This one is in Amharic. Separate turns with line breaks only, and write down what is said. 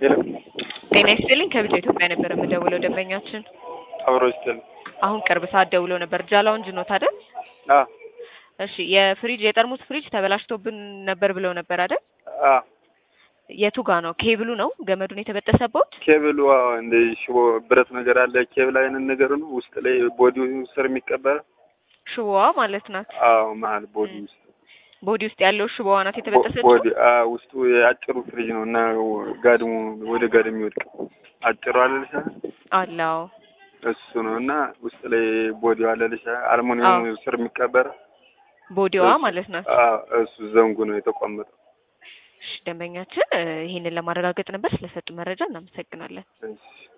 ሄሎ
ጤና ይስጥልኝ ከብዙ ኢትዮጵያ ነበር የምደውለው ደንበኛችን
አብሮ ይስጥል።
አሁን ቅርብ ሰዓት ደውለው ነበር ጃላውንጅ ኖት አይደል
አ
እሺ የፍሪጅ የጠርሙስ ፍሪጅ ተበላሽቶብን ነበር ብለው ነበር አይደል
አ
የቱ ጋ ነው ኬብሉ ነው ገመዱን የተበጠሰበት
ኬብሉ አዎ፣ እንደ ሽቦ ብረት ነገር አለ። ኬብል አይነት ነገር ነው። ውስጥ ላይ ቦዲው ስር የሚቀበር
ሽቦዋ ማለት ናት
አዎ፣ መሀል ቦዲ ውስጥ
ቦዲ ውስጥ ያለው ሽቦዋ ናት የተበጠሰችው
ቦዲ አ ውስጡ የአጭሩ ፍሪጅ ነው እና ጋድሙ ወደ ጋድም የሚወድቅ አጭሩ አለልሻ
አላው
እሱ ነው እና ውስጥ ላይ ቦዲው አለልሻ አልሙኒየሙ ስር የሚቀበር
ቦዲዋ ማለት ናት
አ እሱ ዘንጉ ነው የተቆመጠው።
እሺ ደንበኛችን እ ይሄንን ለማረጋገጥ ነበር ስለሰጡ መረጃ እናመሰግናለን
እሺ